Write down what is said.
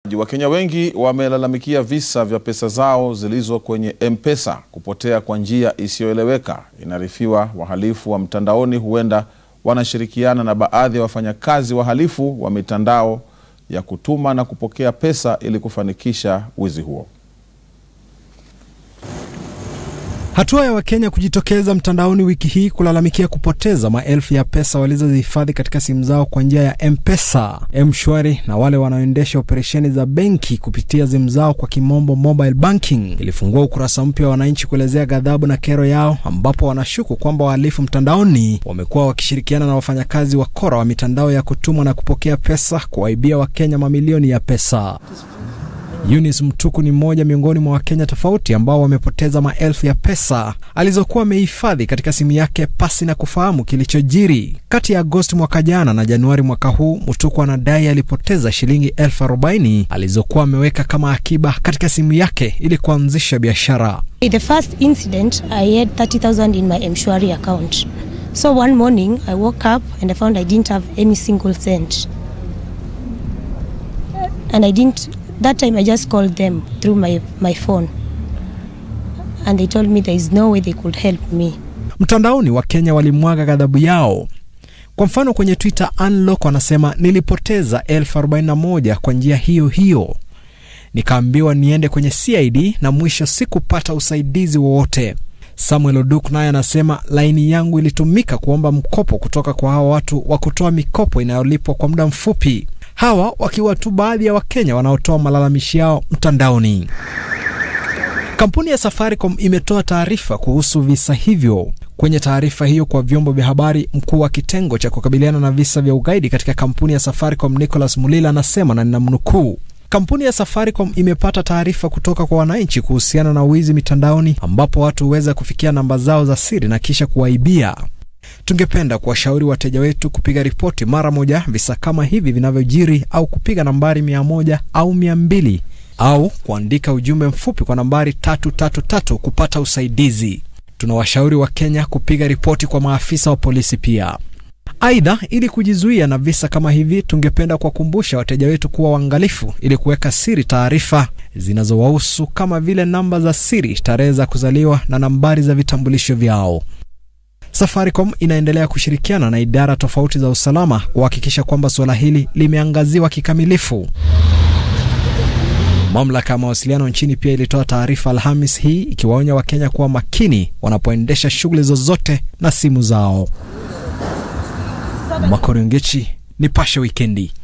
Wakenya wengi wamelalamikia visa vya pesa zao zilizo kwenye M-Pesa kupotea kwa njia isiyoeleweka. Inaarifiwa wahalifu wa mtandaoni huenda wanashirikiana na baadhi ya wafanyakazi wahalifu wa mitandao ya kutuma na kupokea pesa ili kufanikisha wizi huo. Hatua ya Wakenya kujitokeza mtandaoni wiki hii kulalamikia kupoteza maelfu ya pesa walizozihifadhi katika simu zao kwa njia ya M-Pesa, M-Shwari na wale wanaoendesha operesheni za benki kupitia simu zao kwa kimombo mobile banking ilifungua ukurasa mpya wa wananchi kuelezea ghadhabu na kero yao, ambapo wanashuku kwamba wahalifu mtandaoni wamekuwa wakishirikiana na wafanyakazi wakora wa mitandao ya kutuma na kupokea pesa kuwaibia Wakenya mamilioni ya pesa. Eunice Mtuku ni mmoja miongoni mwa Wakenya tofauti ambao wamepoteza maelfu ya pesa alizokuwa amehifadhi katika simu yake pasi na kufahamu kilichojiri. Kati ya Agosti mwaka jana na Januari mwaka huu, Mtuku anadai alipoteza shilingi elfu arobaini alizokuwa ameweka kama akiba katika simu yake ili kuanzisha biashara. The first incident, I had 30,000 in my Mshwari account. So one morning, I woke up and I found I didn't have any single cent. And I didn't, that time I just called them through my, my phone. And they told me there is no way they could help me. Mtandaoni Wakenya walimwaga ghadhabu yao. Kwa mfano kwenye Twitter, Unlock wanasema nilipoteza elfu arobaini na moja kwa njia hiyo hiyo, nikaambiwa niende kwenye CID na mwisho sikupata usaidizi wowote. Samuel Oduk naye anasema laini yangu ilitumika kuomba mkopo kutoka kwa hawa watu wa kutoa mikopo inayolipwa kwa muda mfupi, hawa wakiwa tu baadhi ya Wakenya wanaotoa malalamishi yao mtandaoni. Kampuni ya Safaricom imetoa taarifa kuhusu visa hivyo. Kwenye taarifa hiyo kwa vyombo vya habari, mkuu wa kitengo cha kukabiliana na visa vya ugaidi katika kampuni ya Safaricom Nicholas Mulila anasema na ninamnukuu, Kampuni ya Safaricom imepata taarifa kutoka kwa wananchi kuhusiana na wizi mitandaoni ambapo watu huweza kufikia namba zao za siri na kisha kuwaibia. Tungependa kuwashauri wateja wetu kupiga ripoti mara moja visa kama hivi vinavyojiri au kupiga nambari mia moja au mia mbili au kuandika ujumbe mfupi kwa nambari tatu tatu tatu kupata usaidizi. Tunawashauri Wakenya kupiga ripoti kwa maafisa wa polisi pia. Aidha, ili kujizuia na visa kama hivi, tungependa kuwakumbusha wateja wetu kuwa waangalifu ili kuweka siri taarifa zinazowahusu kama vile namba za siri, tarehe za kuzaliwa na nambari za vitambulisho vyao. Safaricom inaendelea kushirikiana na idara tofauti za usalama kuhakikisha kwamba suala hili limeangaziwa kikamilifu. Mamlaka ya mawasiliano nchini pia ilitoa taarifa Alhamis hii ikiwaonya Wakenya kuwa makini wanapoendesha shughuli zozote na simu zao. Makorongechi, Nipashe Wikendi.